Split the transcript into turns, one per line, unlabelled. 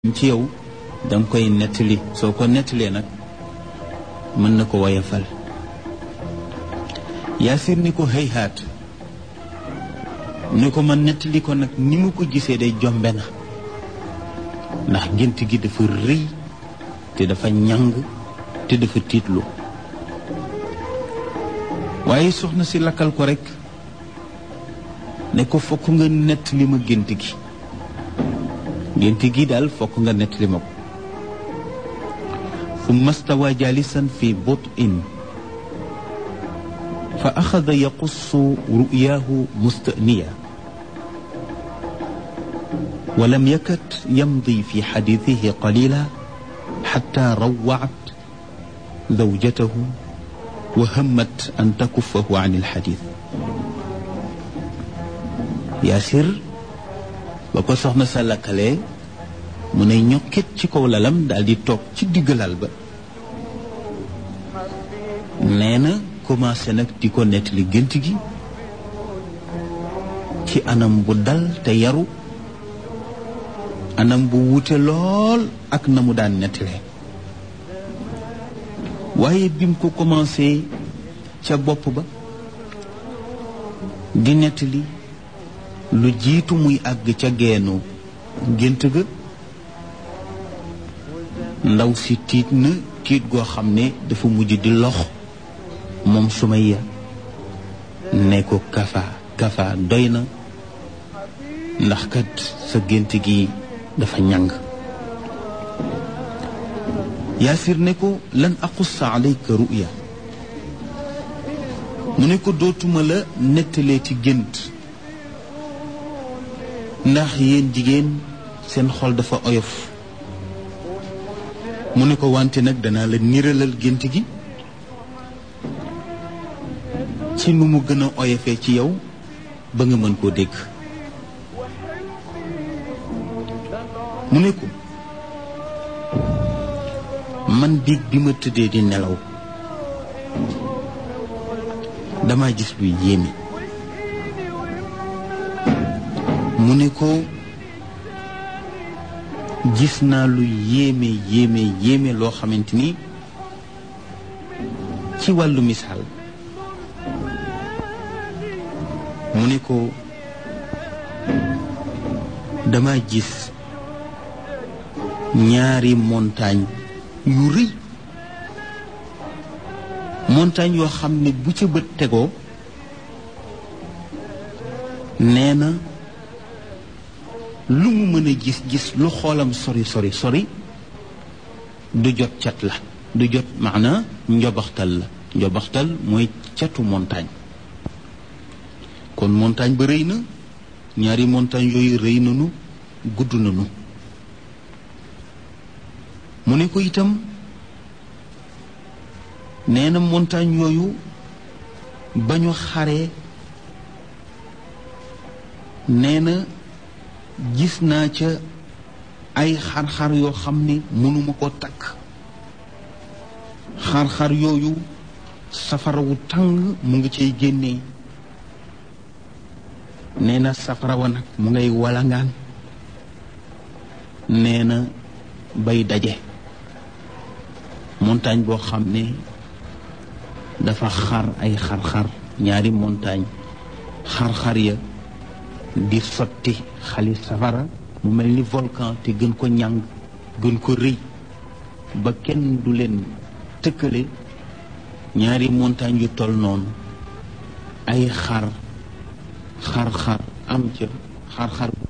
ci yow danga koy nettali soo ko nettalee nag mën na ko woyafal yaasir ni ko hayhaat ni ko ma nettali ko nag ni mu ko gisee day jombe na ndax gént gi dafa rëy te dafa ñàng te dafa tiitlu waaye soxna si lakkal ko rekk ne ko fokk nga nettali ma gént gi gént gi daal fokk nga nettali ma ko summa stawa jalisan fi butin fa axada yaqussu ru'yaahu mustaniya ولم يكد يمضي في حديثه قليلا حتى روعت زوجته وهمت أن تكفه عن الحديث ياسر بكو سخنا سلكالي mu ne ñokkit ci kaw lalam daal di toog ci digg lal ba nee na commencé nag di ko nettali gént gi ci anam bu dal te yaru anam bu wute lool ak na mu daan nettalee waaye bim ko commencé ca bopp ba di nettali lu jiitu muy àgg ca geenu gént ga ndaw si tiit na tiit goo xam ne dafa mujj di lox moom Sumayya ne ko kafa kafa doy na ndax kat sa gént gi dafa ñàng yaasir ne ko lan aqussa alayka ruya mu ne ko dootuma la nettalee ci gént ndax yéen jigéen seen xol dafa oyof mu ne ko wante nag danaa la niralal gént gi ci nu mu gën a oyofee ci yow ba nga mën koo dégg mu ne ko man biig bi ma tëddee di nelaw dama gis luy yéeme mu ne ko gis naa lu yéeme yéeme yéeme loo xamante ni ci wàllu misaal mu ne ko dama gis ñaari montagne yu rëy montagne yoo xam ne bu ca bët tegoo nee na lu mu mën a gis gis lu xoolam sori sori sori du jot cat la du jot maana njobaxtal la njobaxtal mooy catu montagne kon montagne ba rëy na ñaari montagne yooyu rëy nanu gudd nanu mu ne ko itam nee na montagne yooyu ba ñu xaree nee na gis naa ca ay xar-xar yoo xam ne mënuma ko takk xar-xar yooyu safara wu tàng mu ngi cay génnee nee na safara wa nag mu ngay walangaan nee na bay daje montagne boo xam ne dafa xar ay xar-xar ñaari montagne xar-xar ya di sotti xali safara mu mel ni volcan te gën ko ñàng gën ko rëy ba kenn du leen tëkkale ñaari montagne yu toll noonu ay xar xar-xar am ca xar-xar